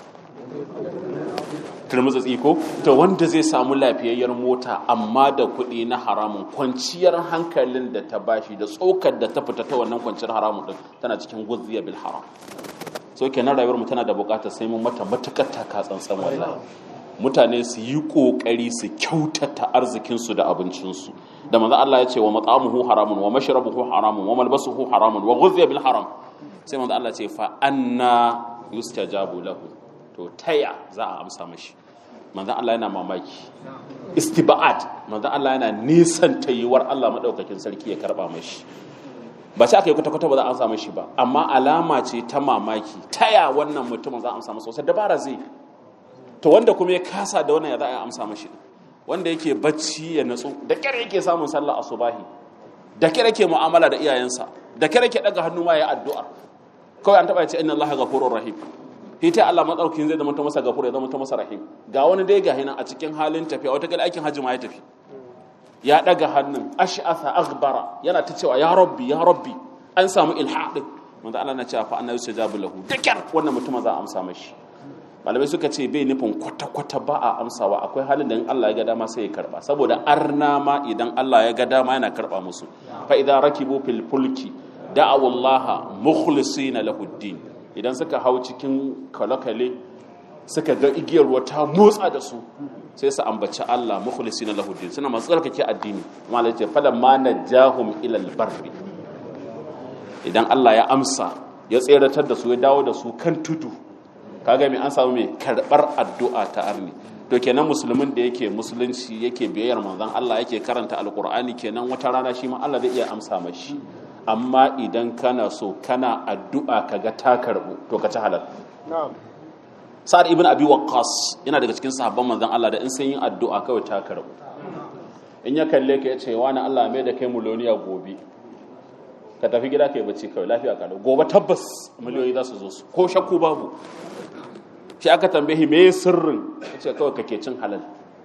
turmutsutsi ko to wanda zai samu lafiyayyar mota amma da kuɗi na haramun kwanciyar hankalin da ta bashi da tsokar da ta fita ta wannan kwanciyar haramun din tana cikin guzziya bil haram so kenan rayuwar mu tana da bukatar sai mun mata matukar taka tsantsan wallahi mutane su yi kokari su kyautata arzikinsu da abincinsu da manzo Allah ya ce wa mat'amuhu haramun wa mashrabuhu haramun wa malbasuhu haramun wa ghudhiya bil haram sai manzo Allah ya ce fa anna yustajabu lahu to taya za a amsa mashi manzo Allah yana mamaki istiba'at manzo Allah yana nisan tayiwar Allah madaukakin sarki ya karba mashi ba sai aka yi kwata-kwata ba za a amsa mashi ba amma alama ce ta mamaki taya wannan mutumin za a amsa masa wasu dabara zai to wanda kuma ya kasa da wannan ya za a amsa mashi wanda yake bacci ya natsu da kyar yake samun sallah asubahi da kyar yake mu'amala da iyayensa da kyar yake daga hannu ma ya addu'a kawai an taba ce inna allaha ghafurur rahim hita Allah madaukakin zai zama ta masa gafur ya zama ta masa rahim ga wani dai ga hinan a cikin halin tafiya wata gal aikin hajji ma ya tafi ya daga hannun ash'atha aghbara yana ta cewa ya rabbi ya rabbi an samu ilhadin manzo Allah na cewa fa annabi sajabu lahu da kyar wannan mutumin za a amsa mashi malamai suka ce bai nufin kwata-kwata ba a amsawa akwai halin da in Allah ya ga dama sai ya karba saboda arna ma idan Allah ya ga dama yana karba musu fa idza rakibu fil fulki da'awu Allah mukhlisina lahu din idan suka hau cikin kalakale suka ga igiyar ruwa ta motsa da su sai su ambaci Allah mukhlisina lahu din suna masu tsarkake addini amma Allah ya ce falan ma najahum ila al-barri idan Allah ya amsa ya tseratar da su ya dawo da su kan tudu kaga mai an samu mai karbar addu'a ta arni to kenan musulmin da yake musulunci yake biyayyar manzon Allah yake karanta alqur'ani kenan wata rana shi ma Allah zai iya amsa mashi amma idan kana so kana addu'a kaga ta karbu to ka ci halal sa'ad ibn abi waqqas yana daga cikin sahabban manzon Allah da in sun yi addu'a kawai ta karbu in ya kalle ka yace wani Allah mai da kai muloniya gobe ka tafi gida kai bacci kawai lafiya ka gobe tabbas miliyoyi za su zo su ko shakku babu shi aka tambaye me sirrin yace kawai kake cin halal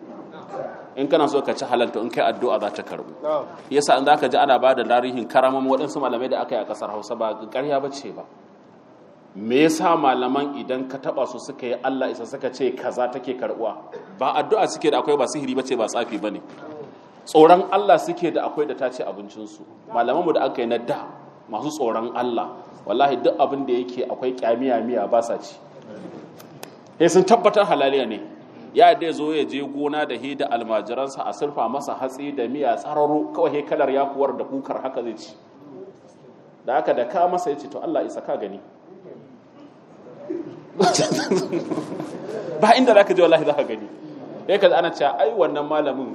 in kana so ka ci halal to in kai addu'a za ta karbu yasa in zaka ji ana ba da tarihin karaman waɗansu malamai da aka yi a ƙasar Hausa ba ƙarya bace ba me yasa malaman idan ka taba su suka yi Allah isa suka ce kaza take karbuwa ba addu'a suke da akwai ba sihiri bace ba tsafi bane tsoron Allah suke da akwai da ta ce abincinsu malamanmu da aka yi na da masu tsoron Allah wallahi duk abin da yake akwai kyamiya miya ba sa ci sai sun tabbatar halaliya ne ya da zo ya je gona da he da almajiransa a surfa masa hatsi da miya tsararo kawai he kalar yakuwar da kukar haka zai ci da haka da ka masa ya ce to Allah isa ka gani ba inda zaka je wallahi zaka gani sai ka ana cewa ai wannan malamin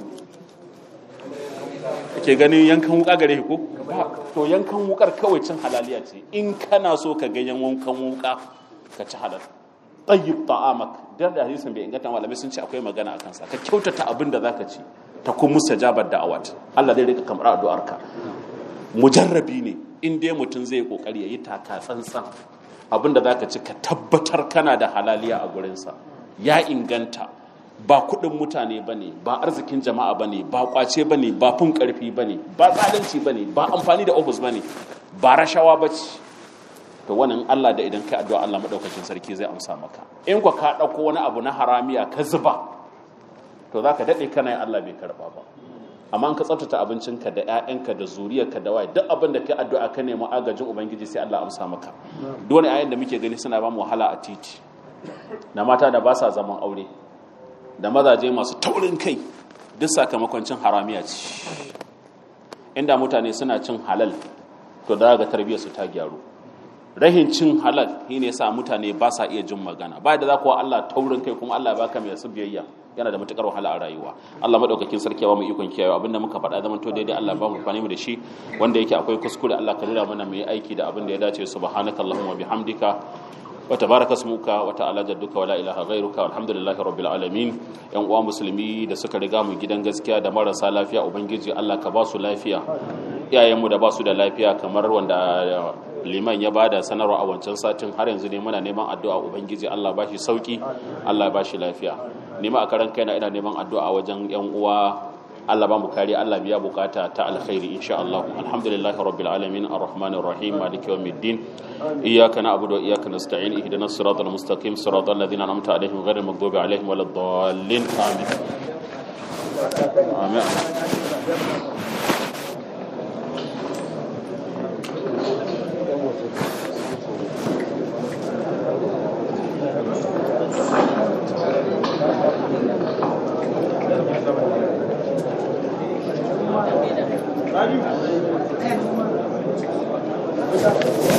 ke ganin yankan wuka gare ko to yankan wukar kawai cin halaliya ce in kana so ka ga yankan wuka ka ci halal tayyib ta'amak da da hadisin bai inganta malamai sun ce akwai magana akan sa ka kyautata abin da zaka ci ta kun mustajabar da'awat Allah zai rika kamar addu'arka mujarrabi ne in dai mutum zai kokari yayi taka tsantsan abin da zaka ci ka tabbatar kana da halaliya a gurinsa ya inganta ba kudin mutane ba ne ba arzikin jama'a ba ne ba kwace ba ne ba fin karfi ba ne ba zalunci ba ne ba amfani da ofis ba ne ba rashawa ba ce to wannan Allah da idan kai addu'a Allah madaukakin sarki zai amsa maka in ka ka dauko wani abu na haramiya ka zuba to zaka dade kana yin Allah bai karba ba amma in ka tsaftace abincinka da ƴaƴanka da zuriyarka da waye duk abin da kai addu'a ka nemi agajin ubangiji sai Allah amsa maka duk wani ayan da muke gani suna ba mu wahala a titi na mata da ba sa zaman aure da mazaje masu taurin kai duk sakamakon cin haramiya ce inda mutane suna cin halal to da ga tarbiyyar su ta gyaru rahin cin halal shi ne sa mutane ba sa iya jin magana ba da za kuwa Allah taurin kai kuma Allah ya baka mai su biyayya yana da matukar wahala a rayuwa Allah madaukakin sarki ya ba mu ikon kiyaye abinda muka faɗa zaman to daidai Allah ba mu fani mu da shi wanda yake akwai kuskure Allah ka nuna mana mu yi aiki da abin da ya dace subhanakallahumma bihamdika wa tabaraka ismuka wa ta'ala jadduka wa la ilaha ghairuka alhamdulillahi rabbil alamin yan uwa musulmi da suka riga mu gidan gaskiya da marasa lafiya ubangiji Allah ka ba su lafiya iyayenmu da ba su da lafiya kamar wanda liman ya bada sanarwa a wancan satin har yanzu ne muna neman addu'a ubangiji Allah ba shi sauki Allah ba shi lafiya nima a karan kaina ina neman addu'a wajen yan uwa Allah ba mu kare Allah biya bukata ta alkhairi insha Allah alhamdulillahi rabbil alamin arrahmanir rahim maliki yawmiddin iyyaka na'budu wa iyyaka nasta'in ihdinas siratal mustaqim siratal ladzina an'amta alaihim ghairil maghdubi alaihim waladdallin amin amin Thank you.